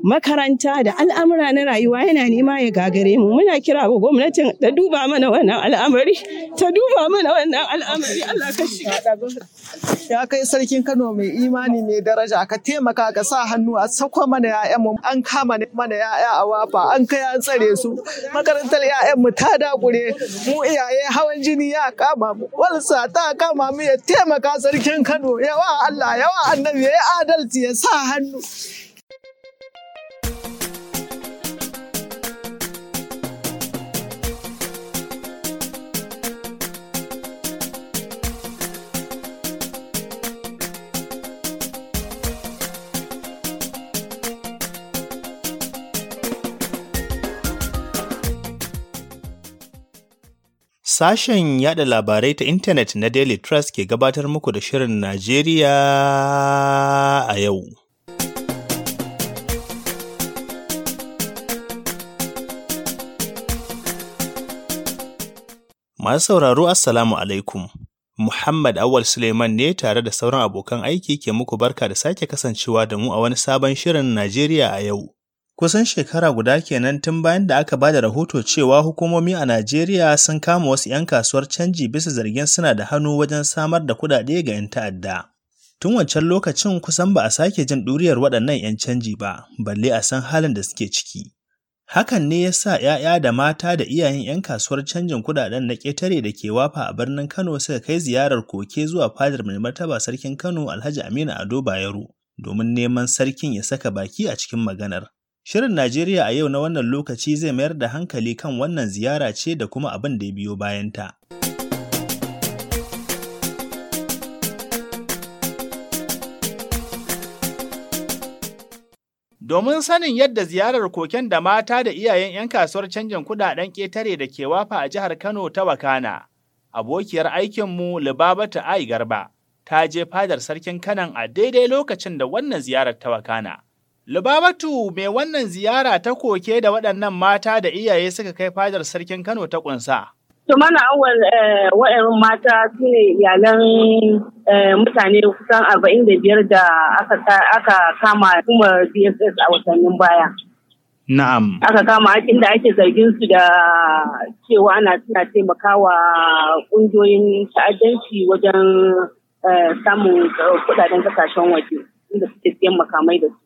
makaranta da al'amura na rayuwa yana nema ya gagare mu muna kira ga gwamnatin ta duba mana wannan al'amari ta duba mana wannan al'amari Allah ka shiga ya kai sarkin Kano mai imani mai daraja ka taimaka ka sa hannu a sako mana ƴaƴan mu an kama mana ƴaƴa a wafa an kai an tsare su makarantar ƴaƴan mu ta dakure mu iyaye hawan jini ya kama mu walsa ta kama mu ya taimaka sarkin Kano yawa Allah yawa annabi ya adalci ya sa hannu Sashen yada labarai ta intanet na Daily Trust ke gabatar muku da Shirin Najeriya a yau. Masu sauraro Assalamu alaikum. Muhammad Awal Suleiman ne tare da sauran abokan aiki ke muku barka da sake kasancewa da mu a wani sabon Shirin Najeriya a yau. Kusan shekara guda kenan tun bayan da aka ba da rahoto cewa hukumomi a Najeriya sun kama wasu 'yan kasuwar canji bisa zargin suna da hannu wajen samar da kuɗaɗe ga 'yan ta'adda. Tun wancan lokacin kusan ba a sake jin ɗuriyar waɗannan 'yan canji ba, balle a san halin da suke ciki. Hakan ne ya sa ‘ya'ya da mata da iyayen 'yan kasuwar canjin kuɗaɗen na ƙetare da ke wafa a birnin Kano suka kai ziyarar koke zuwa fadar mai martaba sarkin Kano Alhaji Aminu Ado Bayero domin neman sarkin ya saka baki a cikin maganar. Shirin Najeriya a yau na wannan lokaci zai mayar da hankali kan wannan ziyara ce da kuma abin da ya biyo bayanta. Domin sanin yadda ziyarar koken da mata da iyayen 'yan kasuwar canjin kudaden ƙetare da ke wafa a jihar Kano ta Wakana, abokiyar aikinmu Libabatu Ai Garba ta je fadar sarkin Kanan a daidai lokacin da wannan ziyarar ta Wakana. Lubabatu mai wannan ziyara ta koke da waɗannan mata da iyaye suka kai fadar sarkin Kano ta ƙunsa. To mana awal wa'yan mata su ne iyalan mutane kusan arba'in da biyar da aka kama kuma DSS a watannin baya. Na'am. Aka kama inda ake zargin su da cewa ana suna taimakawa ƙungiyoyin ta'addanci wajen samun kuɗaɗen kasashen waje inda suke siyan makamai da su.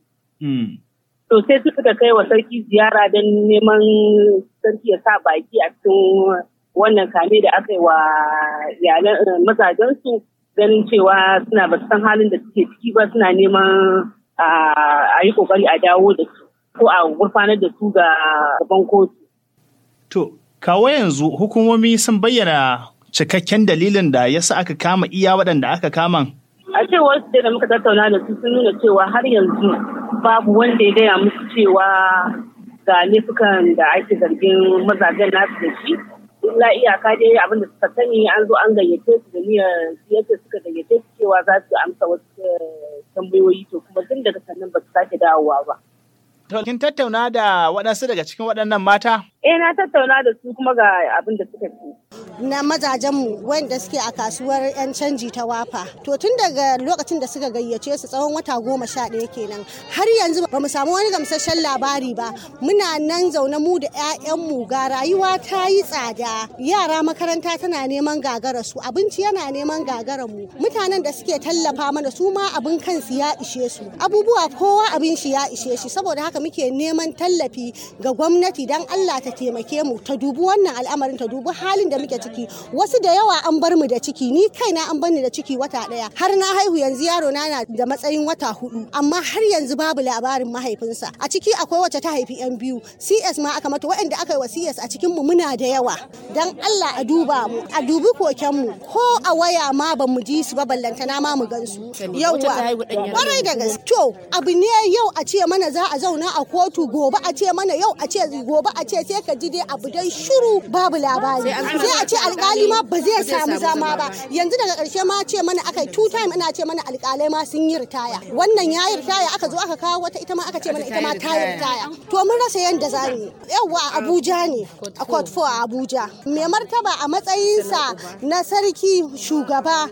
To sai suka kai wa sarki ziyara don neman sarki ya sa baki a cikin wannan kame da aka yi wa iyalan mazajensu ganin cewa suna ba san halin da suke ciki ba suna neman a yi kokari a dawo da su ko a gurfanar da su ga gaban kotu. To, kawo yanzu hukumomi sun bayyana cikakken dalilin da yasa aka kama iya waɗanda aka kama. A cewar su da muka tattauna da su sun nuna cewa har yanzu babu wanda ya gaya musu cewa ga laifukan da ake zargin mazajen nasu da shi illa iyaka dai abin da suka sani an zo an gayyace su da niyyar yadda suka gayyace su cewa za su amsa wasu tambayoyi to kuma tun daga sannan ba su sake dawowa ba. To kin tattauna da waɗansu daga cikin waɗannan mata? Eh na tattauna da su kuma ga abin da suka ce. na mazajenmu wanda suke a kasuwar 'yan canji ta wafa to tun daga lokacin da suka gayyace su tsawon wata goma sha ɗaya kenan har yanzu ba mu samu wani gamsasshen labari ba muna nan zaune mu da 'ya'yanmu ga rayuwa ta yi tsada yara makaranta tana neman gagara su abinci yana neman gagara mu mutanen da suke tallafa mana su ma abin kansu ya ishe su abubuwa kowa abin shi ya ishe shi saboda haka muke neman tallafi ga gwamnati dan Allah ta taimake mu ta dubi wannan al'amarin ta dubi halin da muke ciki wasu da yawa an bar mu da ciki ni kaina an bar ni da ciki wata daya har na haihu yanzu yaro na na da matsayin wata hudu amma har yanzu babu labarin mahaifinsa a ciki akwai wacce ta haifi yan biyu CS ma aka mata waɗanda aka yi wa CS a cikin mu muna da yawa dan Allah a duba mu a dubi koken mu ko a waya ma ban mu ji su ba ballantana ma mu gan su yawa kwarai da gaske to abu ne yau a ce mana za a zauna a kotu gobe a ce mana yau a ce gobe a ce sai ka ji dai abu dai shiru babu labari sai a ce alkali ma ba zai samu zama ba yanzu daga karshe ma ce mana aka two time ana ce mana alkalai ma sun yi ritaya wannan ya yi ritaya aka zo aka kawo wata ita ma aka ce mana ita ma ta yi ritaya to mun rasa yanda za mu yi yawa a Abuja ne a court 4 a Abuja mai martaba a matsayinsa na sarki shugaba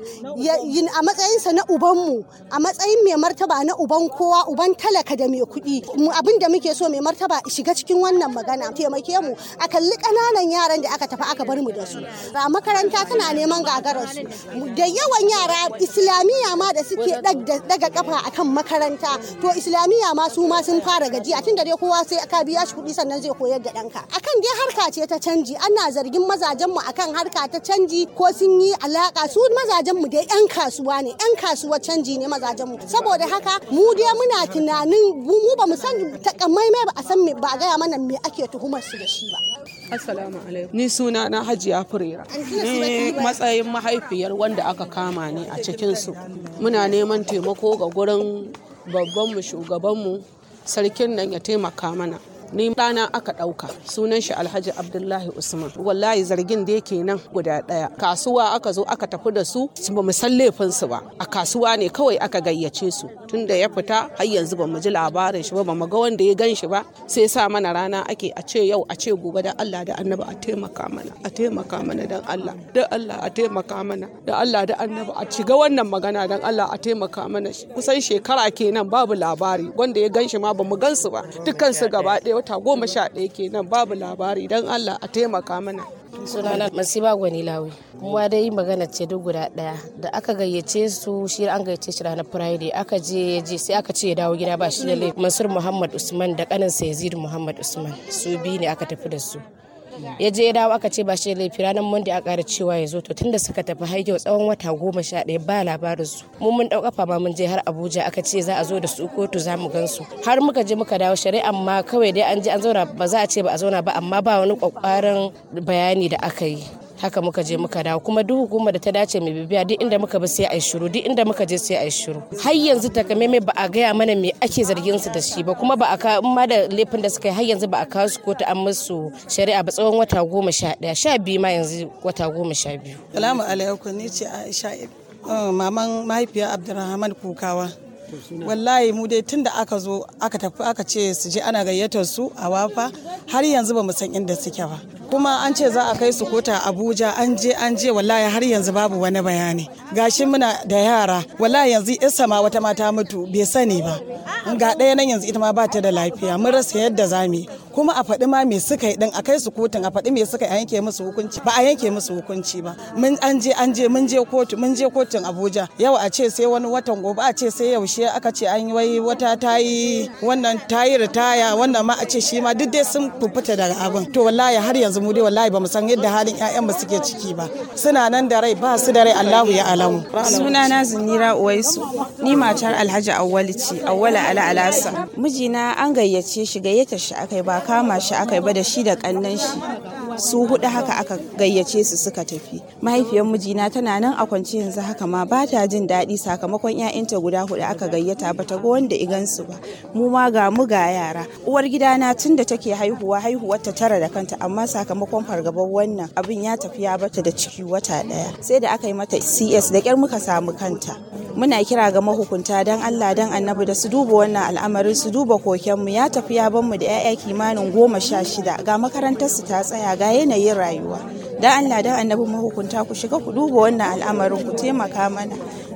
a matsayinsa na ubanmu a matsayin mai martaba na uban kowa uban talaka da mai kuɗi abin da muke so mai martaba shiga cikin wannan magana taimake mu a kalli ƙananan yaran da aka tafi aka bar mu da su a makaranta tana neman gagararsu da yawan yara islamiyya ma da suke daga kafa akan makaranta to islamiyya ma su ma sun fara gajiya tun da dai kowa sai aka biya shi kuɗi sannan zai koyar da ɗanka akan dai harka ce ta canji ana zargin mazajen mu akan harka ta canji ko sun yi alaka su mazajen mu dai yan kasuwa ne yan kasuwa canji ne mazajen mu saboda haka mu dai muna tunanin mu ba mu san takamaimai ba a san me ba a gaya mana me ake tuhumar su da shi ba Assalamu alaikum. Ni suna na Hajiya Furera. Ni matsayin mahaifiyar wanda aka kama ni a cikinsu. Muna neman taimako ga gurin babbanmu shugabanmu sarkin nan ya taimaka mana. ni ɗana aka ɗauka sunan shi alhaji abdullahi usman wallahi zargin da yake nan guda ɗaya kasuwa aka zo aka tafi da su ba mu san laifinsu ba a kasuwa ne kawai aka gayyace su tunda ya fita har yanzu ba mu ji labarin shi ba ba mu ga wanda ya gan shi ba sai sa mana rana ake a ce yau a ce gobe da Allah da annabi a taimaka mana a taimaka mana dan Allah da Allah a taimaka mana da Allah da annabi a shiga wannan magana dan Allah a taimaka mana kusan shekara kenan babu labari wanda ya gan shi ma ba mu gan su ba dukkan su gaba ɗaya wata goma sha ɗaya kenan babu labari don Allah a taimaka mana. sunana masiba gwani lawi kuma dai magana ce duk guda daya da aka gayyace su shi an gayyace shi ranar friday aka je je sai aka ce ya dawo gida ba shi da laifi mansur muhammad usman da kanin sa yazid muhammad usman su biyu ne aka tafi da su ya je ya dawo aka ce ba shi da laifi ranar monday a ƙara cewa ya zo to tunda suka tafi haikewa tsawon wata goma sha ɗaya ba labarin su mu mun ɗau kafa ma mun je har abuja aka ce za a zo da su kotu za mu gan su har muka je muka dawo shari'a ma kawai dai an je an zauna ba za a ce ba a zauna ba amma ba wani kwakwaran bayani da aka yi haka muka je muka dawo kuma duk hukumar da ta dace mai bibiya duk inda muka bi sai a yi shiru duk inda muka je sai a yi shiru har yanzu takamaimai ba a gaya mana me ake zargin su da shi ba kuma ba a ka ma da laifin da suka yi har yanzu ba a kawo su kotu an musu shari'a ba tsawon wata goma sha ɗaya sha biyu ma yanzu wata goma sha biyu. salamu alaikum ni ce aisha maman mahaifiyar abdulrahman kukawa wallahi mu dai tun da aka zo aka tafi aka ce su je ana gayyatar su a wafa har yanzu ba mu san inda suke ba kuma an ce za a kai su kota abuja an je an je wallahi har yanzu babu wani bayani gashi muna da yara wallahi yanzu isa ma wata mata mutu bai sani ba ga ɗaya nan yanzu ita ma ba ta da lafiya mun rasa yadda za mu yi kuma a faɗi ma me suka yi din a kai su kotun a faɗi me suka yi a yanke musu hukunci ba a yanke musu hukunci ba mun an je an je mun je kotu mun je kotun abuja yau a ce sai wani watan gobe a ce sai yaushe aka ce an yi wai wata ta yi wannan ta yi ritaya wannan ma a ce shi ma duk dai sun fuffuta daga abin to wallahi har yanzu mu dai wallahi ba mu san yadda halin ƴaƴan mu suke ciki ba suna nan da rai ba su da rai Allahu ya alamu sunana Zinira Uwaisu ni matar Alhaji Awwali ce Awwala Ala Alasa mijina an gayyace shi gayyatar shi akai ba kama shi akai ba da shi da kannan shi su hudu haka aka gayyace su suka tafi mahaifiyar mijina tana nan a kwance yanzu haka ma ba ta jin daɗi sakamakon 'ya'yanta guda hudu aka gayyata ba ta ga wanda igansu ba mu ma ga mu ga yara uwar gidana tun da take haihuwa haihuwar ta tara da kanta amma sakamakon fargabar wannan abin ya tafi ya bata da ciki wata ɗaya sai da aka yi mata cs da kyar muka samu kanta muna kira ga mahukunta don allah don annabi da su duba wannan al'amarin su duba kokenmu ya tafi ya banmu da 'ya'ya kimanin goma sha shida ga makarantar su ta tsaya ga yanayin rayuwa don allah don annabi mahukunta ku shiga ku duba wannan al'amarin ku taimaka mana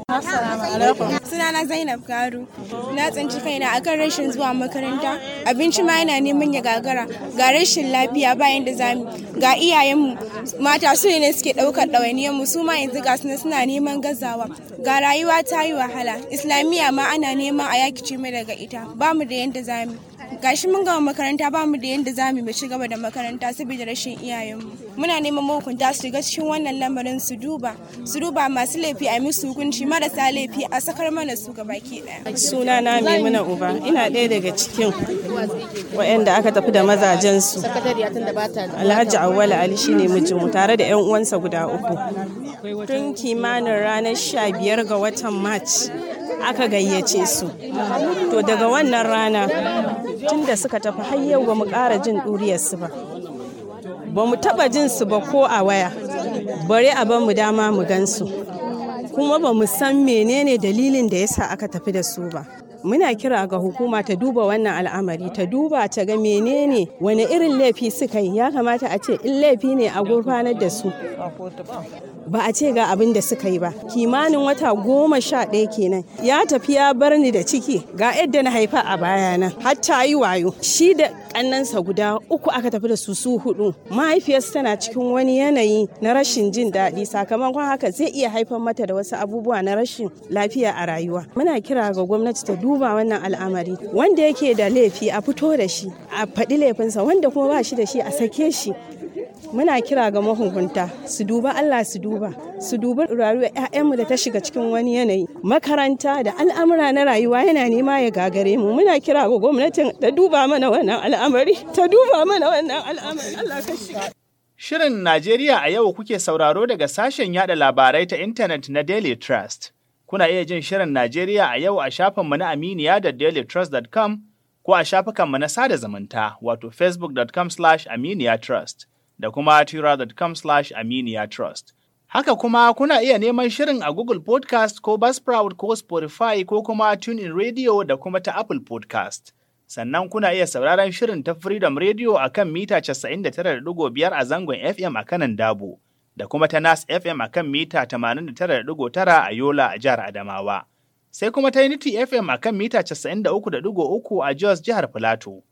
Sunana Zainab Garu. Na tsinci kaina akan rashin zuwa makaranta. Abinci ma yana neman ya gagara. Ga rashin lafiya bayan da zamu. Ga iyayenmu mata su ne suke ɗaukar ɗawainiyar mu su ma yanzu ga suna suna neman gazawa. Ga rayuwa ta yi wahala. Islamiyya ma ana neman a yakice mu daga ita. Ba mu da yanda zamu. gashi mun gama makaranta ba mu da yadda za mu ci gaba da makaranta saboda rashin iyayenmu muna neman mahukunta su shiga cikin wannan lamarin su duba su duba masu laifi a musu hukunci marasa laifi a sakar mana su ga baki daya suna na maimuna uba ina ɗaya daga cikin waɗanda aka tafi da mazajen su alhaji awwala ali shine mijinmu tare da yan uwansa guda uku tun kimanin ranar sha biyar ga watan march aka gayyace su to daga wannan rana tun da suka tafi har yau ba mu ƙara jin ɗuriyarsu ba ba mu taɓa jin su ba ko a waya bari a ban mu dama mu gansu kuma ba mu san menene dalilin da yasa aka tafi da su ba muna kira ga hukuma ta duba wannan al'amari ta duba ta ga menene wani irin laifi suka yi ya kamata a ce in laifi ne a gurfanar da su ba a ce ga abin da suka yi ba kimanin wata goma sha ɗaya kenan ya tafi ya bar ni da ciki ga yadda na haifa a bayana har ta yi wayo shi da kannansa guda uku aka tafi da su su hudu mahaifiyarsa tana cikin wani yanayi na rashin jin daɗi sakamakon haka zai iya haifar mata da wasu abubuwa na rashin lafiya a rayuwa muna kira ga gwamnati ta duba wannan al'amari wanda yake da laifi a fito da shi a faɗi laifinsa wanda kuma ba shi da shi a sake shi muna kira ga mahukunta su duba Allah su duba su duba rayuwar 'ya'yanmu da ta shiga cikin wani yanayi makaranta da al'amura na rayuwa yana nema ya gagare mu muna kira ga gwamnatin ta duba mana wannan al'amari ta duba mana wannan al'amari Allah ka shiga Shirin Najeriya a yau kuke sauraro daga sashen yada labarai ta intanet na Daily Trust. Kuna iya jin Shirin Najeriya a yau a shafinmu na Aminiya da dailytrust.com ko a shafukanmu na sada zumunta wato facebook.com/aminiya trust. da kuma tira.com slash aminiya trust. Haka kuma kuna iya neman shirin a Google Podcast ko Buzzsprout ko Spotify ko kuma TuneIn Radio da kuma ta Apple Podcast. Sannan kuna iya sauraron shirin ta Freedom Radio a kan mita 99.5 a zangon FM a kanan Dabo, da kuma ta Nas FM a kan mita 89.9 a Yola a jihar Adamawa. Sai kuma ta Unity FM a kan mita 93.3 a Jos jihar Filato.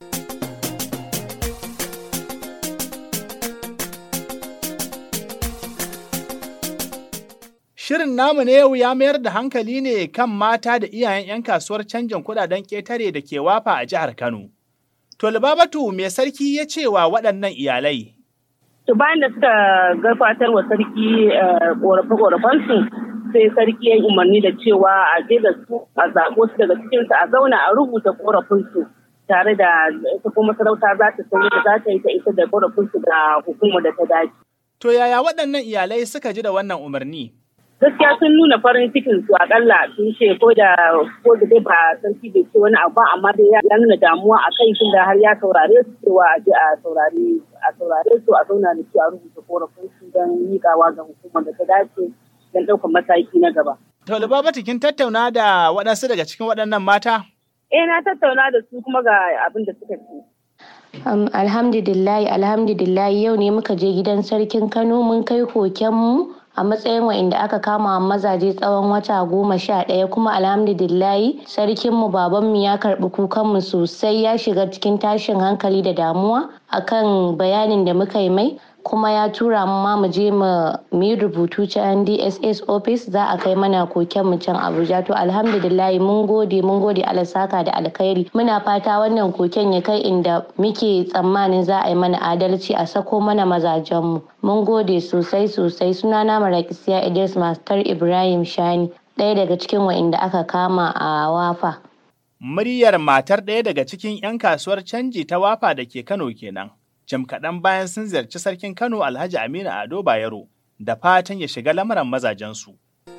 Shirin namu na yau ya mayar da hankali ne kan mata da iyayen 'yan kasuwar canjin kudaden ƙetare da ke wafa a jihar Kano. To Libabatu mai sarki ya ce wa waɗannan iyalai. To bayan da suka gabatar wa sarki ƙorafe-ƙorafensu sai sarki ya umarni da cewa a je da su a zaɓo su daga cikinsu a zauna a rubuta ƙorafinsu tare da ita kuma sarauta za ta san da za ta yi ta isa da ƙorafinsu da hukumar da ta dace. To yaya waɗannan iyalai suka ji da wannan umarni? gaskiya sun nuna farin cikin su akalla sun ce ko da ko da dai ba sarki bai ce wani abu amma dai ya nuna damuwa a kai tun da har ya saurare su cewa a je a saurare a saurare su a zauna da su a rubuta korafin su don miƙawa ga hukumar da ta dace don ɗaukar mataki na gaba. To Lubabatu kin tattauna da waɗansu daga cikin waɗannan mata? Eh na tattauna da su kuma ga abin da suka ce. Um, alhamdulillahi alhamdulillahi yau ne muka je gidan sarkin Kano mun kai kokenmu a matsayin wa'inda aka kama mazaje tsawon wata goma sha ɗaya kuma alhamdulillahi sarkinmu babanmu ya karɓi kukanmu sosai ya shiga cikin tashin hankali da damuwa akan bayanin da muka yi mai kuma ya tura mu ma mu je mu yi rubutu can DSS office za a kai mana koken mu can Abuja to alhamdulillah mun gode mun gode saka da alkhairi muna fata wannan koken ya kai inda muke tsammanin za a yi mana adalci a sako mana mazajen mu mun gode sosai sosai sunana Marakisiya Idris Master Ibrahim Shani ɗaya daga cikin wa'inda aka kama a Wafa. Muryar matar ɗaya daga cikin 'yan kasuwar canji ta Wafa da ke Kano kenan. jim kaɗan bayan sun ziyarci sarkin Kano Alhaji Aminu Ado Bayero da fatan ya shiga lamarin mazajensu.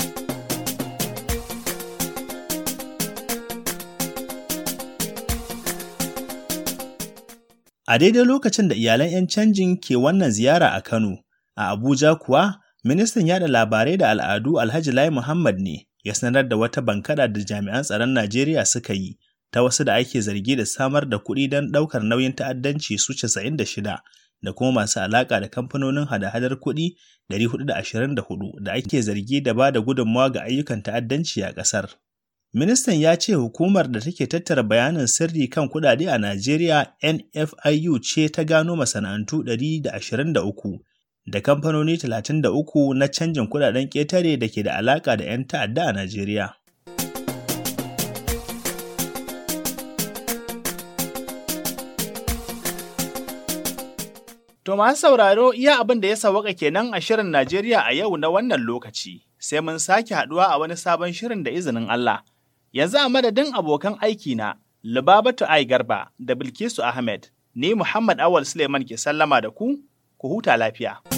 A daidai lokacin da iyalan 'yan canjin ke wannan ziyara a Kano, a Abuja kuwa, ministan yada labarai da al'adu Alhaji Lai Muhammad ne ya sanar da wata bankada da jami'an tsaron Najeriya suka yi ta wasu da ake zargi da samar da kuɗi don ɗaukar nauyin ta'addanci su 96 da kuma masu alaƙa da kamfanonin hada-hadar kuɗi 424 da ake zargi da ba da gudunmawa ga ayyukan ta'addanci a ƙasar. Ministan ya ce hukumar da take tattara bayanin sirri kan kuɗaɗe a Najeriya NFIU ce ta gano masana'antu 123 da kamfanoni 33 na canjin kuɗaɗen ƙetare da ke da alaƙa da 'yan ta'adda a Najeriya. To masu sauraro iya abin da ya sawaka kenan a shirin Najeriya a yau na wannan lokaci, sai mun sake haɗuwa a wani sabon shirin da izinin Allah. Yanzu a madadin abokan aiki na Lubabatu Ai Garba da Bilkisu Ahmed, ni Muhammad Awal Suleiman ke sallama da ku, ku huta lafiya.